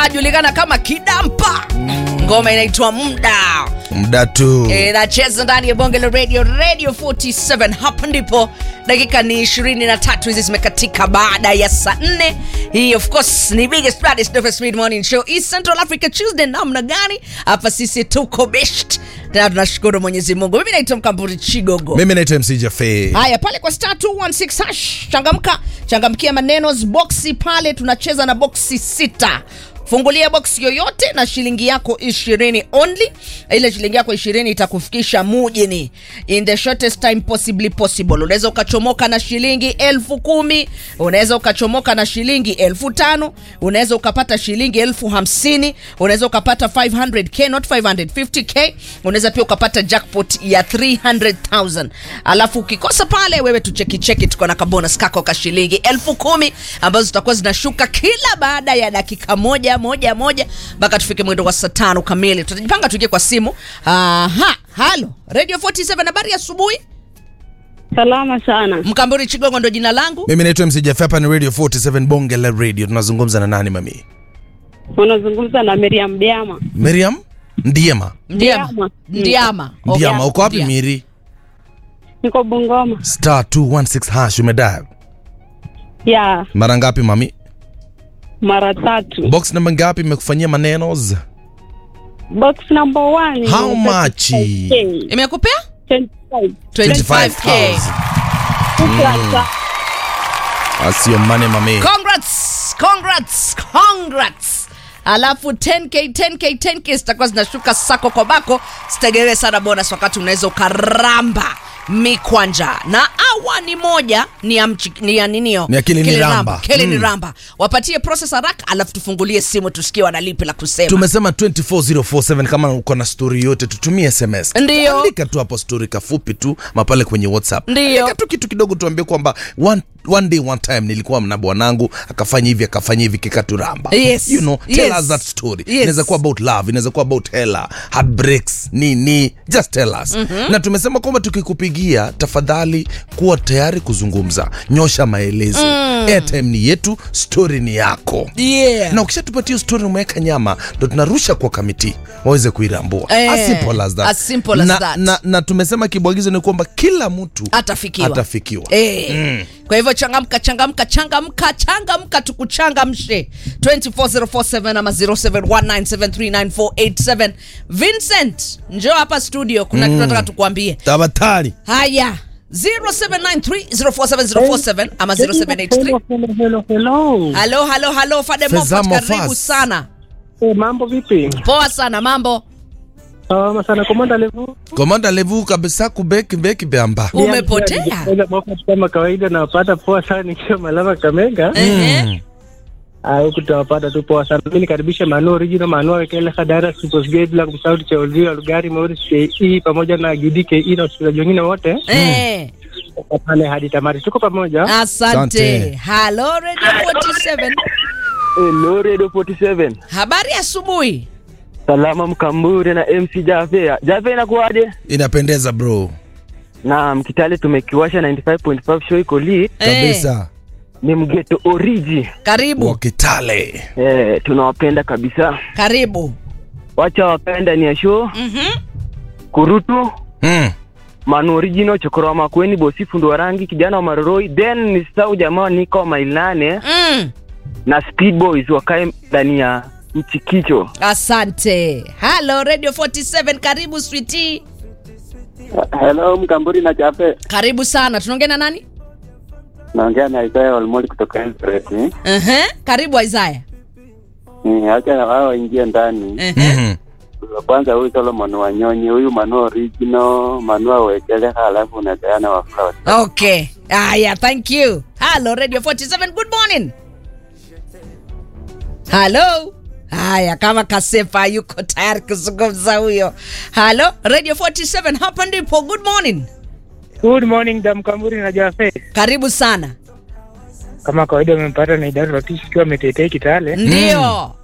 anajulikana kama Kidampa. Ngoma inaitwa Muda. muda tu inacheza ndani ya bonge la radio radio 47 hapa ndipo dakika ni 23 hizi zimekatika baada ya saa 4 hii of course ni biggest baddest dopest mid morning show East Central Africa Tuesday namna gani hapa sisi tuko best na tunashukuru Mwenyezi Mungu mimi naitwa Mkamburi Chigogo mimi naitwa mc jafe haya pale kwa star 216 hash changamka changamkia maneno boxi pale tunacheza na boxi sita fungulia box yoyote na shilingi yako ishirini only ile shilingi yako ishirini itakufikisha mujini in the shortest time possibly possible unaweza ukachomoka na shilingi elfu kumi unaweza ukachomoka na shilingi elfu tano unaweza ukapata shilingi elfu hamsini unaweza ukapata 500k not 550k unaweza pia ukapata jackpot ya 300000 alafu ukikosa pale wewe tuchekicheki tuko na kabonus kako ka shilingi elfu kumi ambazo zitakuwa zinashuka kila baada ya dakika moja moja moja mpaka tufike mwendo wa saa tano kamili tutajipanga tuingie kwa simu aha halo radio 47 habari ya asubuhi Salama sana. mkamburi chigongo ndo jina langu mimi naitwa mc jafe hapa ni radio 47 bonge la radio tunazungumza na nani mami Unazungumza na Miriam Diama. miriam ndiema ndiama Ndiama. ndiama Okay. ndiama uko wapi Ndiama. miri Niko Bungoma. star 216 hash umedial Ya, mara ngapi mami mara tatu. box namba ngapi imekufanyia manenos Box number one. How ni much? 35K. imekupea 25. 25k Sasa, asio mane mami congrats congrats congrats alafu 10k 10k 10k zitakuwa zinashuka sako kwa bako sitegewe sana bonus wakati unaweza ukaramba mikwanja na awa ni moja ni ya, mchi, ni ya ninio Ni ya Kili ni Ramba. kele ni Mm. ramba wapatie process haraka alafu tufungulie simu tusikie wanalipi la kusema tumesema 24047 kama uko na story yote tutumie sms Ndiyo. andika tu hapo story kafupi tu mapale kwenye whatsapp Ndiyo. andika tu kitu kidogo tuambie kwamba one, one day one time nilikuwa na bwanangu akafanya hivi akafanya hivi kikaturamba Yes. you know, tell Yes. us that story Yes. inaweza kuwa about love inaweza kuwa about hela heartbreaks nini just tell us mm-hmm. na tumesema kwamba tukikupigia tafadhali kuwa tayari kuzungumza nyosha maelezo mm. airtime ni yetu story ni yako yeah. na ukishatupatia story umeweka nyama ndo tunarusha kwa kamiti waweze kuirambua Eh, as simple as that. as simple as na, that. Na, na tumesema kibwagizo ni kwamba kila mtu atafikiwa atafikiwa Eh. kwa hivyo changamka changamka changamka changamka tukuchangamshe 24047 ama 0719739487 vincent njoo hapa studio kuna kitu nataka tukuambie tabatari haya 0793047047 ama 0783 Hello, hello, hello. halo halo halo fade Feza Moffat, karibu Mofas. sana Eh, mambo vipi? poa sana mambo Salama sana komanda levu. komanda levu kabisa kubeki beki beamba umepotea Kwanza Moffat kama kawaida nawapata poa sana nikiwa Malava Kamega. Ehe. Ah, huku tutawapata tu poa sana. Mimi nikaribishe Manu Original, Manu Wekele, Hadara, Super Gate, bila kumsahau cha Olvio, Lugari, Morris, KE pamoja na Gidi KE na wasikilizaji wengine wote. Eh. Kwa pale hadi tamati. Tuko pamoja. asante Asante. halo radio 47 Hello Radio 47. habari asubuhi Salama Mkambure na MC Jafe. Jafe inakuwaje? inapendeza bro Na Mkitale tumekiwasha 95.5 show iko lit. Eh, kabisa Ni mgeto origi. karibu wakitale Eh, tunawapenda kabisa. karibu Wacha wakae ndani ya show. Mhm. Kurutu mm. Manu Original Chokoro wa Makweni Bosi Fundo wa Rangi kijana wa Maroroi then ni sau jamaa niko wa Mailane Mm. na Speed Boys wakae ndani ya mchikicho. asante halo radio 47 karibu switi Hello, Mkamburi na Jafe. karibu sana tunaongea na nani Naongea na Isaya Olmoli kutoka Eldoret. uh-huh. karibu isaya Mm, Acha na wao waingie ndani. uh-huh. mm-hmm. Wa Kwanza huyu Solomon Wanyonyi, huyu Manu Original, Manu Awekele, halafu na Diana wa Flowers. okay aya thank you halo radio 47 good morning halo haya kama kasefa yuko tayari kuzungumza huyo halo radio 47 hapa ndipo good morning Good morning da Mkamburi na Jafe. karibu sana Kama kawaida umempata na idara ratishi ikiwa ametetea Kitale. ndio